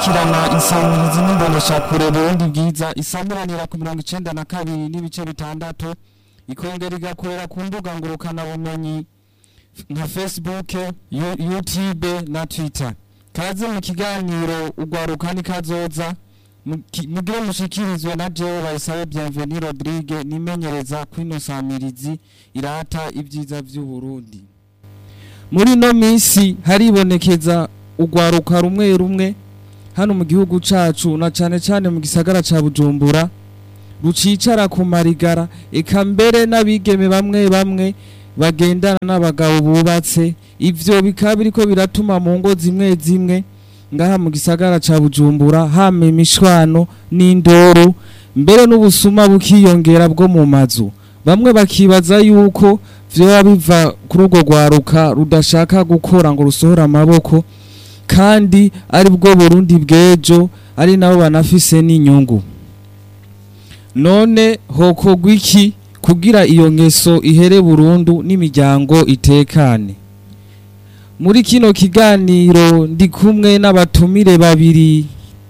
gukurikirana insamirizi n'imboneshakure Burundi bwiza isamuranira ku mirongo icenda na kabiri n'ibice bitandatu ikongera igakorera ku mbuga ngurukana bumenyi nka Facebook, Yu- YouTube na Twitter. Kaze mu kiganiro ugwaruka ni kazoza muki- mugire mushikirizwe na jewe bayisabe Bienvenue Rodrigue nimenyereza kwino samirizi irata ibyiza vy'u Burundi. Muri no misi haribonekeza ugwaruka rumwe rumwe hano mu gihugu cacu na cane cane mu gisagara ca Bujumbura rucicara ku marigara eka mbere n'abigeme bamwe bamwe bagendana n'abagabo bubatse ivyo bikaba biriko biratuma mu ngo zimwe zimwe ngaha mu gisagara ca Bujumbura hama imishwano n'indoro mbere n'ubusuma bukiyongera bwo mu mazu bamwe bakibaza yuko vyoba biva kuri urwo rwaruka rudashaka gukora ngo rusohore amaboko kandi ari bwo Burundi bw'ejo ari nabo banafise n'inyungu none hokorwa iki kugira iyo ngeso ihere burundu n'imiryango itekane muri kino kiganiro ndi kumwe n'abatumire babiri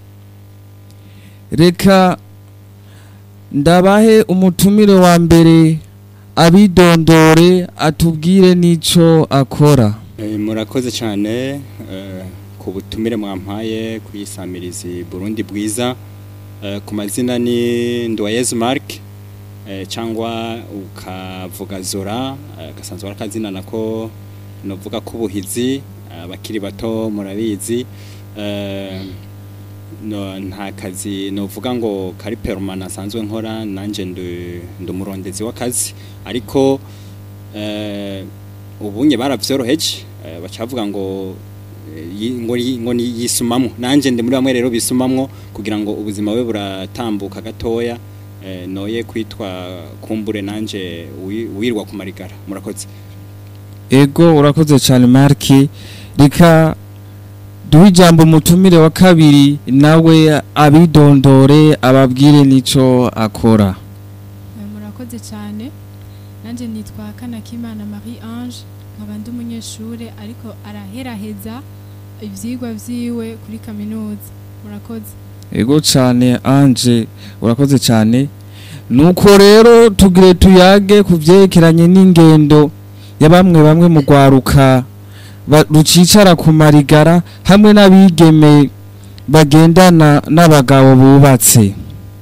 reka ndabahe umutumire wa mbere abidondore atubwire n'ico akora Eh, murakoze cyane eh, ku butumire mwampaye kuyisamirizi Burundi bwiza Eh, ku mazina ni Ndoyezu Mark eh, cyangwa ukavuga Zora eh, gasanzwe ari akazina nako novuga ko ubuhizi abakiri bato murabizi eh, no, nta kazi novuga ngo kari permanent asanzwe nkora nanje ndi ndi umurondezi w'akazi ariko eh, ubunye baravyoroheje eh, bacavuga ngo eh, yi- ngo yi- ngo ni yisumamwo nanje ndi muri bamwe rero bisumamwo kugira ngo ubuzima bwe buratambuka gatoya eh, noye kwitwa kumbure nanje wi- wirwa ku marigara murakoze ego urakoze cyane marki reka duhe ijambo umutumire wa kabiri nawe abidondore ababwire n'ico akora Eh, murakoze cyane nanjye nitwa kanakimana marie ange nkaba ndi umunyeshuri ariko araheraheza ibyigwa byiwe kuri kaminuza murakoze ego cyane anje urakoze cyane nuko rero tugire tuyage ku byerekeranye n'ingendo ya bamwe bamwe mu rwaruka ba- rucicara ku marigara hamwe n'abigeme bagendana n'abagabo bubatse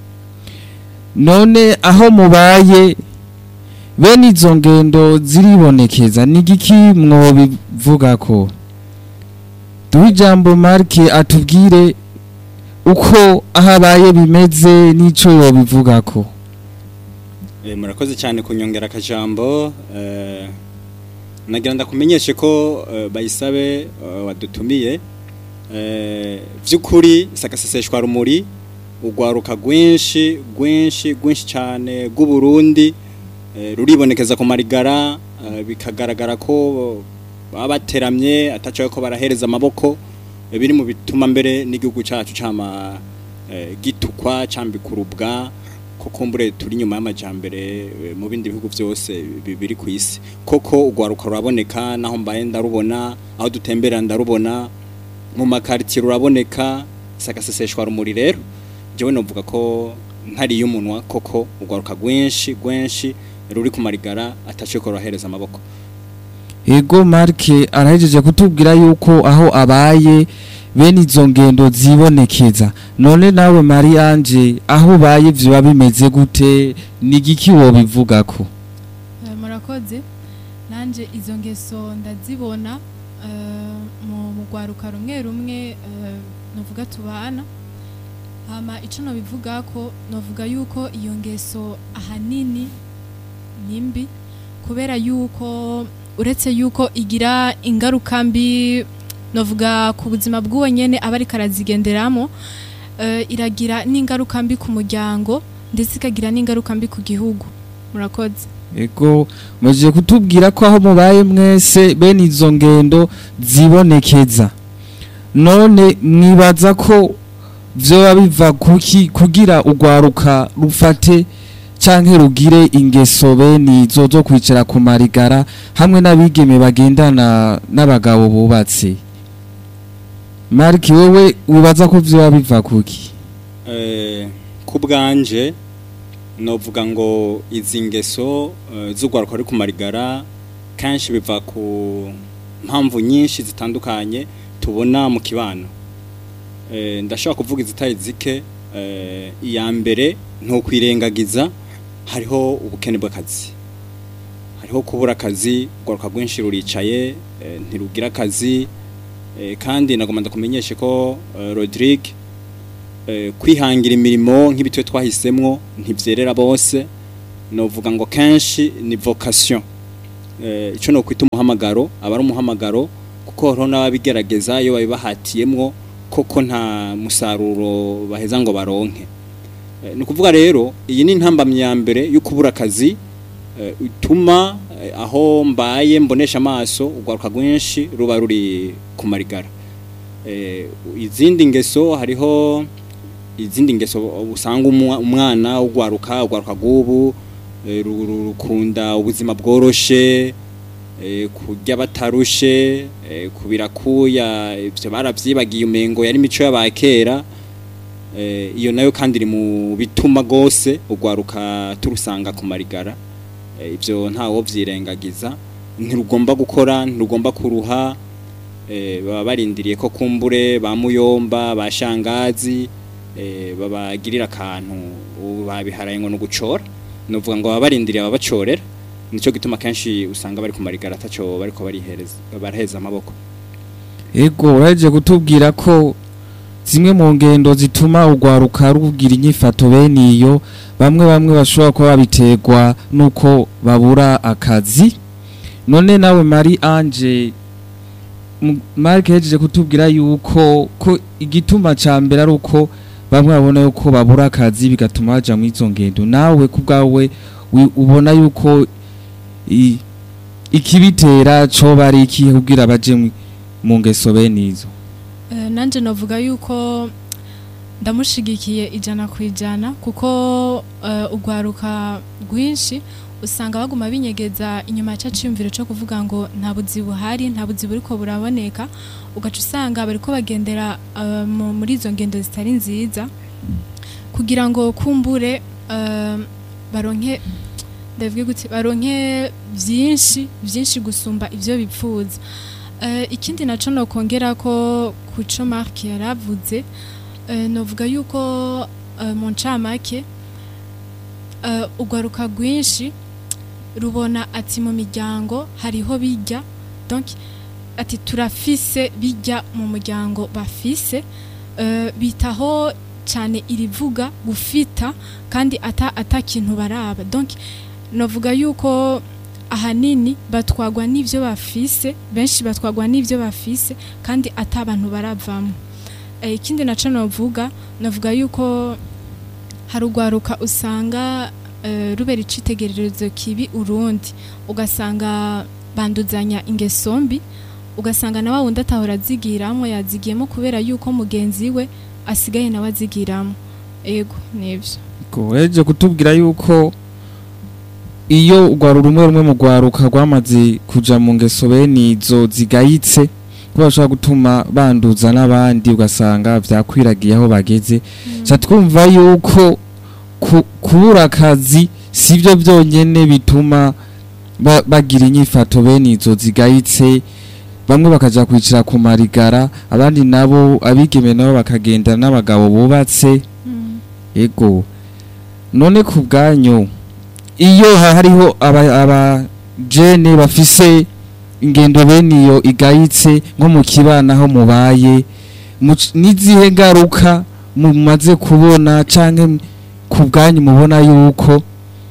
none aho mubaye bene izo ngendo ziribonekeza ni igiki mwobivuga ko duhe ijambo marike atubwire uko aho abaye bimeze n'icyo yobivuga ko Eh, murakoze cyane kunyongera akajambo eh, nagira ndakumenyeshe ko eh, bayisabe eh, wadutumiye eh, vy'ukuri sakaseseshwa rumuri ugwaruka rwinshi rwinshi rwinshi cyane rw'u Burundi eh, ruribonekeza ku marigara eh, bikagaragara ko baba bateramye atacaye ko barahereza amaboko eh, biri mu bituma mbere n'igihugu cacu cama eh, gitukwa cambikurubwa ko kumbure turi nyuma y'amajambere eh, mu bindi bihugu byose bi- biri ku isi koko ugwaruka ruraboneka naho mbaye ndarubona aho dutembera ndarubona mu makaritiye ruraboneka sakaseseshwa rumuri rero jewe novuga ko ntariye umunwa koko ugwaruka rwinshi rwinshi ruri ku marigara ataciye ko rurahereza amaboko ego marike arahejeje kutubwira yuko aho abaye bene izo ngendo zibonekeza none nawe mariyange aho ubaye biba bimeze gute ni igiki wobivuga ko Eh, murakoze nanjye izo ngeso ndazibona eh, mu mu rwaruka rumwe rumwe eh, nuvuga tubana hama icyo nabivuga ko navuga yuko iyo ngeso ahanini ni mbi kubera yuko uretse yuko igira ingaruka mbi navuga ku buzima bw'uwo nyene aba ariko arazigenderamo eh, iragira n'ingaruka mbi ku muryango ndetse ikagira n'ingaruka mbi ku gihugu murakoze ego mujye kutubwira ko aho mubaye mwese bene izo ngendo zibonekeza none mwibaza ko vyoba biva kuki kugira ugwaruka rufate canke rugire ingeso bene izo zo kwicara ku marigara hamwe n'abigeme bagendana n'abagabo bubatse mariki wowe wibaza ko vyoba biva kuki Eh, ku bwanje novuga ngo izi ngeso eh, z'urwaruka ruri ku marigara kenshi biva ku mpamvu nyinshi zitandukanye tubona mu kibano Eh, ndashobora kuvuga izitari zike eh, iya mbere ntukwirengagiza hariho ubukene bw'akazi hariho kubura akazi urwaruka rwinshi ruricaye eh, ntirugira akazi eh, kandi nagomba ndakumenyeshe ko eh, Rodrigue eh, kwihangira imirimo nk'ibitwe twahisemwo ntivyerera bose novuga ngo kenshi ni vocation eh, ico no kwita umuhamagaro aba ari umuhamagaro kuko hariho n'ababigerageza iyo babibahatiyemwo koko nta musaruro baheza ngo baronke eh, ni ukuvuga rero iyi ni intambamyi ya mbere yo kubura akazi eh, ituma eh, aho mbaye mbonesha amaso urwaruka rwinshi ruba ruri ku marigara eh, izindi ngeso hariho izindi ngeso usanga umwa- umwana ugwaruka ugwaruka gubu eh, ru- ru- rukunda ubuzima bworoshe eh, kurya batarushe eh, kubirakuya ivyo baravyibagiye umengo yari imico y'abakera eh, iyo nayo kandi iri mu bituma gose ugwaruka turusanga ku marigara eh, ivyo ntawo vyirengagiza ntirugomba gukora ntirugomba kuruha eh, baba barindiriye ko kumbure ba muyomba ba shangazi eh, babagirira akantu ubu babiharaye ngo nugucora nuvuga ngo baba barindiriye ababacorera nico gituma kenshi usanga bari ku marigara ataco bariko barihereza baraheza amaboko ego uraje kutubwira ko zimwe mu ngendo zituma urwaruka rugira inyifato bene iyo bamwe bamwe bashobora kuba babiterwa nuko babura akazi none nawe Marie Ange M- Mark yajeje kutubwira yuko ko igituma ca mbere ari uko bamwe babona yuko babura akazi bigatuma baja mu izo ngendo nawe ku bwawe wi- ubona yuko i- ikibitera coba ari ikihe kugira baje mu- mu ngeso bene izo Eh, nanje navuga yuko ndamushigikiye ijana ku ijana kuko eh, urwaruka rwinshi usanga baguma binyegeza inyuma ya ciyumviro cyo kuvuga ngo nta buzi buhari nta buzi buriko buraboneka ugaca usanga bariko bagendera eh, mu- muri izo ngendo zitari nziza kugira ngo kumbure eh, baronke ndavuge gute baronke vyinshi vyinshi gusumba ivyo bipfuza Eh, ikindi naco nokongera ko kuco Mark yaravuze eh, novuga yuko eh, mu ncamake eh, urwaruka rwinshi rubona ati mu miryango hariho bijya donc ati turafise bijya mu muryango bafise eh, bitaho cyane irivuga gufita kandi ata ata kintu baraba donc novuga yuko ahanini batwagwa n'ivyo bafise benshi batwagwa n'ivyo bafise kandi ata abantu baravamo Eh, ikindi naco novuga novuga yuko hari urwaruka usanga eh, rubera icitegererezo kibi urundi ugasanga banduzanya ingeso mbi ugasanga na wa wundi atahora azigiramwo yazigiyemo kubera yuko mugenzi we asigaye nawe azigiramo ego nivyo Ko uraje kutubwira yuko iyo urwaro rumwe rumwe mu rwaruka rwamaze kuja mu ngeso bene izo zigayitse kuba bashobora gutuma banduza n'abandi ugasanga vyakwiragiye aho bageze ca twumva yuko ku- kubura akazi sivyo vyonyene bituma ba- bagira inyifato bene izo zigayitse bamwe bakaja kwicara ku marigara abandi nabo abigeme nabo bakagenda n'abagabo bubatse Mm. ego none ku bwanyu iyo ha- hariho aba, aba jene bafise ingendo bene iyo igayitse nko mu kibana aho mubaye muc- n'izihe ngaruka mumaze kubona canke ku bwanyu mubona yuko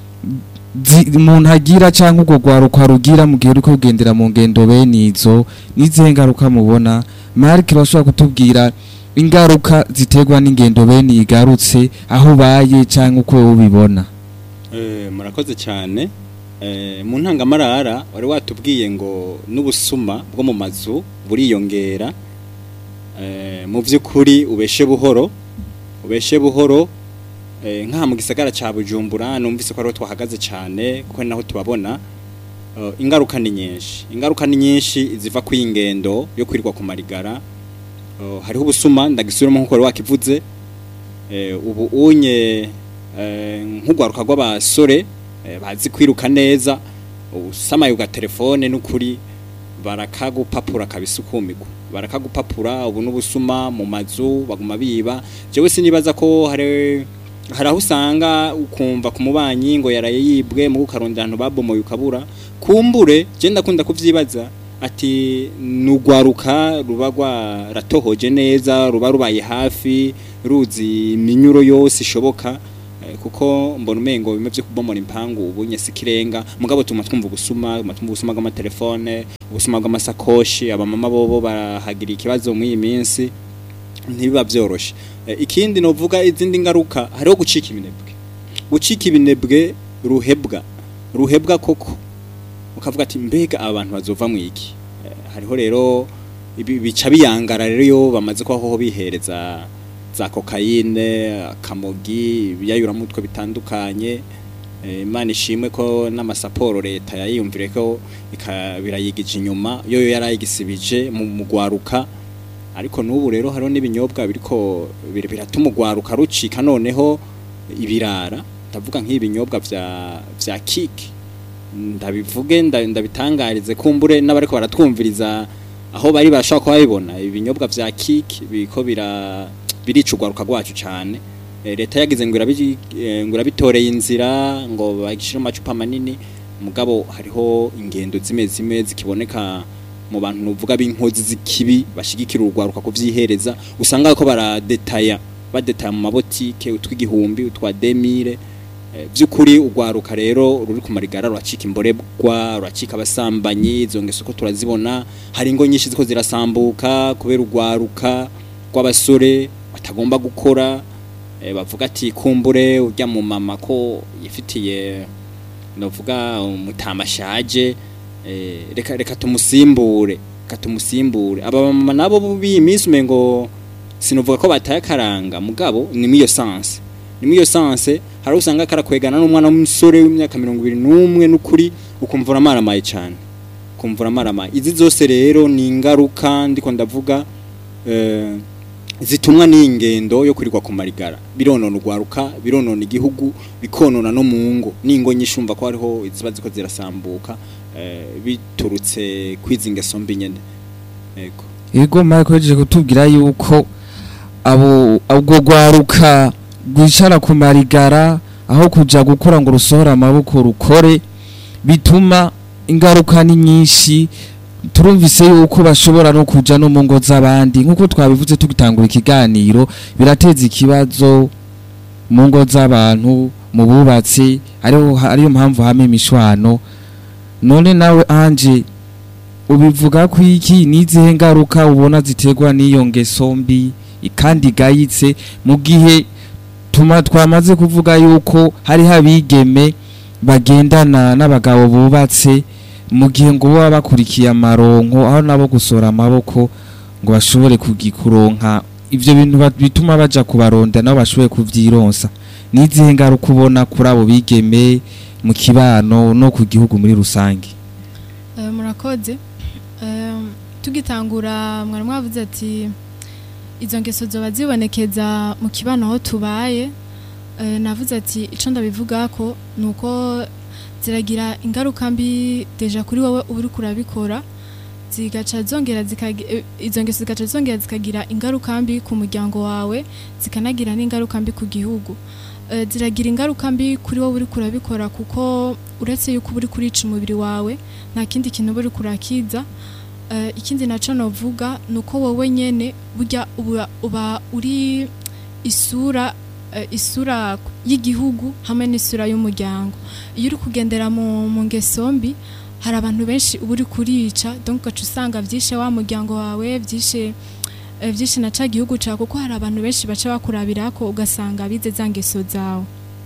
zi- umuntu agira canke urwo rwaruka rugira mu gihe ruriko rugendera mu ngendo bene izo n'izihe ngaruka mubona marike bashobora kutubwira ingaruka ziterwa n'ingendo bene igarutse aho ubaye cyangwa uko wowe ubibona Eh, murakoze cyane Eh, mu ntangamarara wari watubwiye ngo n'ubusuma bwo mu mazu buriyongera Eh, mu by'ukuri ubeshe buhoro ubeshe buhoro eh, nk'aha mu gisagara cya bujumbura numvise ko ariho twahagaze cyane kuko ni naho tubabona Eh, ingaruka ni nyinshi ingaruka ni nyinshi ziva ku ingendo yo kwirirwa ku marigara uh, hariho ubusuma ndagisubiramo nkuko wari wakivuze eh, ubu unye eh, nk'ugwaruka rw'abasore eh, bazi kwiruka neza usamaye uga telefone n'ukuri barakagupapura kabisa ukumigwa barakagupapura ubu n'ubusuma mu mazu baguma biba jewe sinibaza ko hari hari aho usanga ukumva ku mubanyi ngo yaraye yibwe mu ukarondera ahantu babomoye ukabura kumbure je ndakunda kuvyibaza ati nugwaruka ruba rwaratohoje neza ruba rubaye hafi ruzi iminyuro yose ishoboka eh, kuko mbona umengo bimwe vyo kubomora impangu ubu nyese kirenga mugabo tuma twumva ubusuma tuma twumva ubusuma bw'amatelefone ubusuma bw'amasakoshi abamama bobo barahagira ikibazo muri iyi minsi ntibiba vyoroshe Eh, ikindi novuga izindi ngaruka hariho gucika ibinebwe gucika ibinebwe ruhebwa ruhebwa koko ukavuga ati mbega aba bantu bazova mu iki Eh, hariho rero ibi- bica biyangara rero iyo bamaze kwaho bihereza za kokayine akamogi ibiyayuramutwe bitandukanye Eh, imana ishimwe ko n'amasaporo leta yayiyumvire ko ika- birayigije inyuma yo yo yarayigisibije mu mugwaruka ariko n'ubu rero hariho n'ibinyobwa biriko bir- biratuma ugwaruka rucika noneho ibirara ndavuga nk'ibinyobwa vya vya kiki ndabivuge nda- ndabitangarize kumbure n'abariko baratwumviriza aho bari bashaka kuba babibona ibinyobwa vya kiki biko bira birica ugwaruka rwacu cane Eh, leta yagize ngo irabi- eh, ngo irabitoreye inzira ngo bagishire mu macupa manini mugabo hariho ingendo zimwe zimwe zikiboneka mu bantu nuvuga b'inkozi z'ikibi bashigikira urugwaruka kuvyihereza usanga ko baradetaya badetaya mu mabotike utw'igihumbi utwa demire Eh, vy'ukuri urwaruka rero ruri ku marigara ruracika imborebwa ruracika abasambanyi izo ngeso ko turazibona hari ingo nyinshi ziko zirasambuka kubera urwaruka rw'abasore batagomba gukora eh, bavuga ati kumbure urya mu mama ko yifitiye novuga umutamashaje eh, reka reka tumusimbure reka tumusimbure aba mama nabo b'iyi minsi umengo sinovuga ko bataye akaranga mugabo ni muri iyo sanse ni muri iyo sanse hari aho usanga karakwegana n'umwana w'umusore w'imyaka mirongo ibiri n'umwe n'ukuri ukumva uramaramaye cyane ukumva uramaramaye izi zose rero ni ingaruka ndiko ndavuga eh, zitumwa n'ingendo yo kurirwa ku marigara bironona urwaruka bironona igihugu bikonona no mu ngo n'ingo nyinshi umva ko hariho iziba ziko zirasambuka eh, biturutse kwizi ngeso mbi nyene yego Ego Marco yaje kutubwira yuko abo ubwo gwaruka rwicara ku marigara aho kuja gukora ngo rusohora amaboko rukore bituma ingaruka ni nyinshi turumvise yuko bashobora no kuja no mu ngo z'abandi nk'uko twabivuze tugitangura ikiganiro birateza ikibazo mu ngo z'abantu mu bubatsi ariho ariyo mpamvu hame imishwano none nawe anje ubivuga ko iki n'izihe ngaruka ubona ziterwa n'iyo ngeso mbi kandi igayitse mu gihe tuma twamaze kuvuga yuko hariho abigeme bagendana n'abagabo bubatse mu gihe ngo baba bakurikiye amaronko aho nabo gusora amaboko ngo bashobore kugikuronka ivyo bintu ba- bituma baja kubaronda nabo bashobore kuvyironsa n'izihe ngaruka ubona kuri abo bigeme mu kibano no ku gihugu muri rusange Eh, murakoze Eh, tugitangura mwari mwavuze ati izo ngeso zoba zibonekeza mu kibano aho tubaye Eh, navuze ati ico ndabivuga ko nuko ziragira ingaruka mbi deja kuri wowe uba uriko urabikora zigaca zongera zikagi- eh, izo ngeso zigaca zongera zikagira ingaruka mbi ku muryango wawe zikanagira n'ingaruka mbi ku gihugu Eh, ziragira ingaruka mbi kuri wowe uriko urabikora kuko uretse yuko uba uriko urica umubiri wawe nta kindi kintu uba uriko urakiza Eh, ikindi naco novuga ni uko wowe nyene burya uba, uba uri isura eh, isura y'igihugu hamwe n'isura y'umuryango iyo uri kugendera mu, mu ngeso mbi hari abantu benshi uba uri kurica donc ugaca usanga vyishe wa muryango wawe vyishe eh, vyinshi na ca gihugu cawe kuko hari abantu benshi baca bakurabirako ugasanga bize za ngeso zawe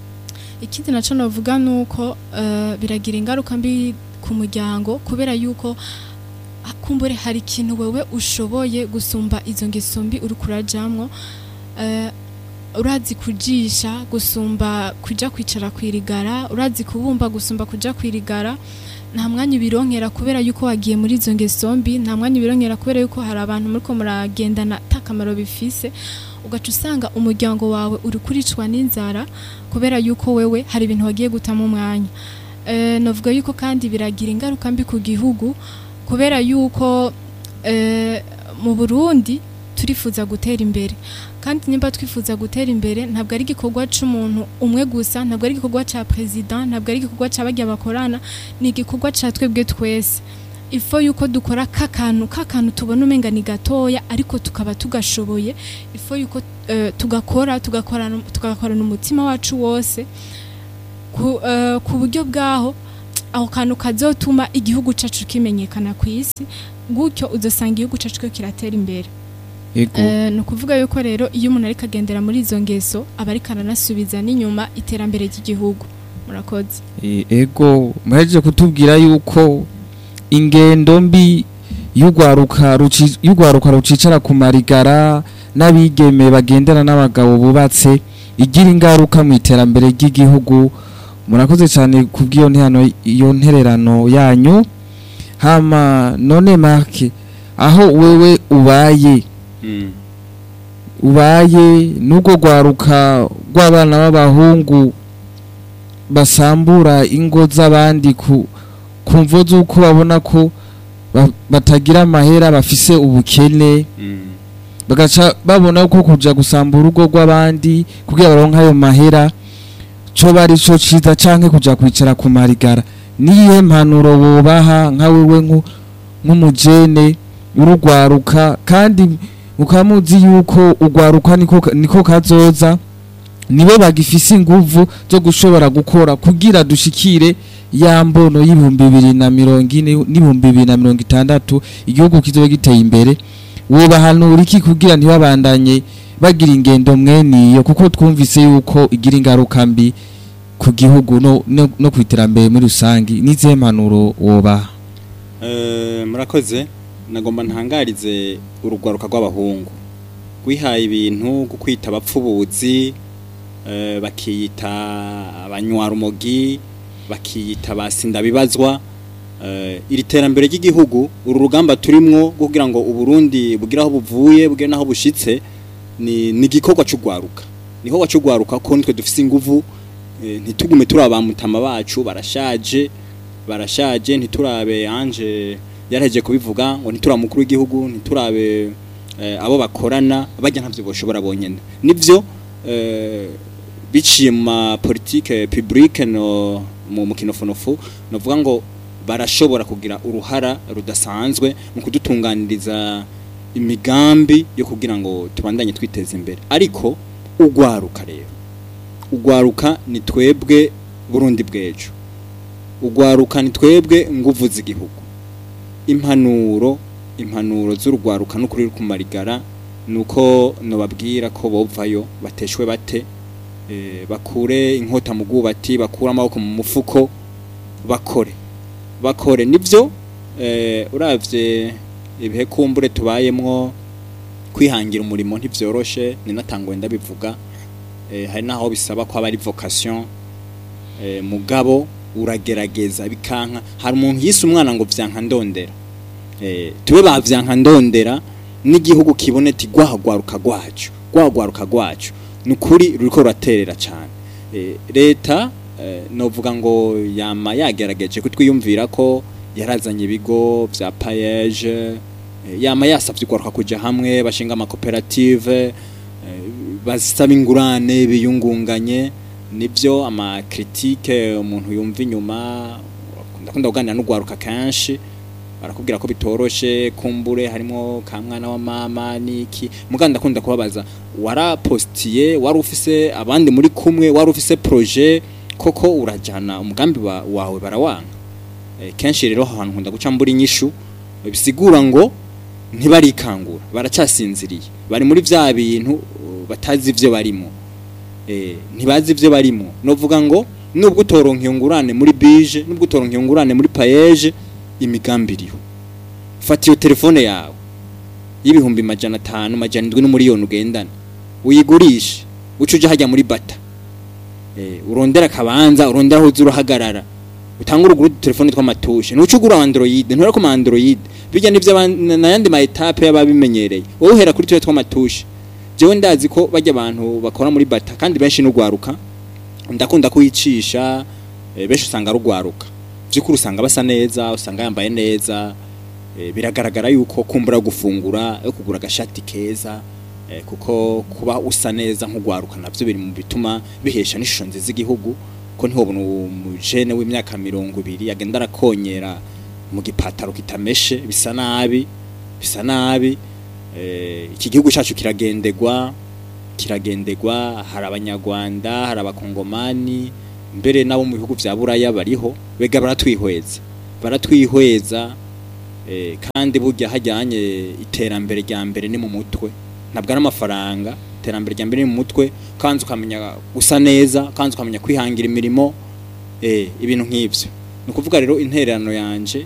ikindi naco novuga nuko eh, biragira ingaruka mbi ku muryango kubera yuko ah, kumbure hari ikintu wewe ushoboye gusumba izo ngeso mbi uri kurajamwo eh, urazi kujisha gusumba kuja kwicara kwirigara urazi kubumba gusumba kuja kwirigara nta mwanya ubironkera kubera yuko wagiye muri izo ngeso mbi nta mwanya ubironkera kubera yuko hari abantu muriko muragendana ata kamaro bifise ugaca usanga umuryango wawe uri kuricwa n'inzara kubera yuko wewe hari ibintu wagiye gutamo umwanya Eh, navuga yuko kandi biragira ingaruka mbi ku gihugu kubera yuko eh, mu Burundi turifuza gutera imbere kandi nimba twifuza gutera imbere ntabwo ari igikorwa c'umuntu umwe gusa ntabwo ari igikorwa ca president ntabwo ari igikorwa ca barya bakorana ni igikorwa ca twebwe twese ifo yuko dukora kakantu kakantu tubona umenga ni gatoya ariko tukaba tugashoboye ifo yuko eh, tugakora tugakorana tugakorana umutima wacu wose ku, eh, ku buryo bwaho aho kantu kazotuma igihugu cacu kimenyekana ku isi gutyo uzosanga igihugu cacu ko kiratera imbere ego Eh, ni ukuvuga yuko rero iyo umuntu ariko agendera muri izo ngeso aba ariko aranasubiza n'inyuma iterambere ry'igihugu murakoze E- ego muhejeje kutubwira yuko ingendo mbi y'urwaruka ruci- y'urwaruka rucicara ku marigara n'abigeme bagendana n'abagabo bubatse igira ingaruka mu iterambere ry'igihugu murakoze cyane kubw'iyo ntihano iyo ntererano yanyu hama none make aho wewe ubaye Mm. ubaye n'ubwo rwaruka rw'abana b'abahungu basambura ingo z'abandi ku ku mvo z'uko babona ko ba- batagira amahera bafise ubukene Mm. bagaca babona ko kuja gusambura urugo rw'abandi kugira baronke ayo mahera co bari co ciza canke kuja kwicara ku marigara niyihe mpanuro wobaha nka wewe nku- nk'umujene urugwaruka kandi mukaba muzi yuko urwaruka niko niko kazoza nibo bagifise inguvu zo gushobora gukora kugira dushikire ya mbono y'ibihumbi bibiri na mirongo ine n'ibihumbi bibiri na mirongo itandatu igihugu kizoba giteye imbere wobahanura iki kugira ntibabandanye bagira ingendo mweniyo kuko twumvise yuko igira ingaruka mbi ku gihugu no, no, no ku iterambere muri rusangi n'izihe mpanuro wobaha Eh, murakoze nagomba ntangarize urugwaruka rw'abahungu rwihaye ibintu bwo kwita abapfubuzi eh, bakiyita abanywarumogi bakiyita basindabibazwa eh, iri terambere ry'igihugu uru rugamba turimwo rwo kugira ngo uburundi bugire aho buvuye bugire n'aho bushitse ni ni igikorwa c'ugwaruka niho wacugwaruka ko nitwe dufise inguvu eh, ntitugume turi abamutama bacu barashaje barashaje ntiturabe anje yaraheje kubivuga ngo ntiturabe umukuru w'igihugu ntiturabe eh, abo bakorana bajya ntavyo boshobora bonyene nivyo eh, biciye mu ma politique publique no mu mukinofonofu novuga ngo barashobora kugira uruhara rudasanzwe mu kudutunganiriza imigambi yo kugira ngo tubandanye twiteza imbere ariko ugwaruka rero ugwaruka ni twebwe Burundi bwejo ugwaruka ni twebwe nguvu z'igihugu impanuro impanuro z'urugwaruka n'ukuri ku marigara nuko nobabwira ko bovayo bateshwe bate eh, bakure inkota mu bwubati bakure amaboko mu mufuko bakore bakore nivyo eh, uravye ibihe kumbure tubayemwo kwihangira umurimo ntivyoroshe ni natangwe ndabivuga eh, hari naho bisaba ko aba ari vocation eh, mugabo uragerageza bikanka hari umuntu yise umwana ngo vyanka ndondera eh, tube ba vyanka ndondera n'igihugu kibone ati gwahagwaruka gwacu gwahagwaruka gwacu nukuri ruriko ruraterera cyane eh, leta eh, novuga ngo yama yagerageje kutwiyumvira ko yarazanye ibigo vya payeje eh, yama yasavye ugwaruka kuja hamwe bashinga amakoperative eh, basaba ingurane biyungunganye nibyo ama critique umuntu yumva inyuma ndakunda kuganira n'ugwaruka kenshi barakubwira ko bitoroshe kumbure harimo ka mwana wa mama niki muganda ndakunda kubabaza warapostiye wari ufise abandi muri kumwe wari ufise projet koko urajana umugambi wa, wawe barawanga e, kenshi rero aho hantu nkunda guca mbura inyishu bisigura ngo ntibarikangura baracyasinziriye bari muri vya bintu uh, batazi ivyo barimo eh ntibazi ivyo barimo novuga ngo nubwo utoronka iyo ngurane muri bije nubwo utoronka iyo ngurane muri payeje imigambi iriho fata iyo telefone yawe y'ibihumbi majana atanu majana indwi n'umuriyoni ugendana uyigurishe uca uje hajya muri bata eh urondera akabanza urondera aho uza urahagarara utangura ugura udutelefone tw'amatushe ntuce ugura android ntura ku ma android bijya n'ivyo aban- n'ayandi ma etape y'ababimenyereye wowe uhera kuri tuwe tw'amatushe jewe ndazi ko bajya abantu bakora muri bata kandi benshi n'ugwaruka ndakunda kuyicisha eh, benshi usanga rugwaruka by'ukuri usanga basa neza usanga yambaye neza eh, biragaragara yuko kumbura gufungura yo kugura agashati keza eh, kuko kuba usa neza nk'ugwaruka navyo biri mu bituma bihesha n'ishusho nziza igihugu ko ntihobona umujene w'imyaka mirongo ibiri agenda arakonyera mu gipataro kitameshe bisa nabi bisa nabi eh, iki gihugu cyacu kiragendegwa kiragendegwa hari abanyarwanda hari abakongomani mbere nabo mu bihugu vya buraya bariho bega baratwihweza baratwihweza eh, kandi burya hajyanye iterambere rya mbere ni mu mutwe ntabwo ari amafaranga iterambere rya mbere ni mu mutwe kandi ukamenya gusa neza kandi ukamenya kwihangira imirimo eh, ibintu nk'ivyo ni ukuvuga rero intererano yanje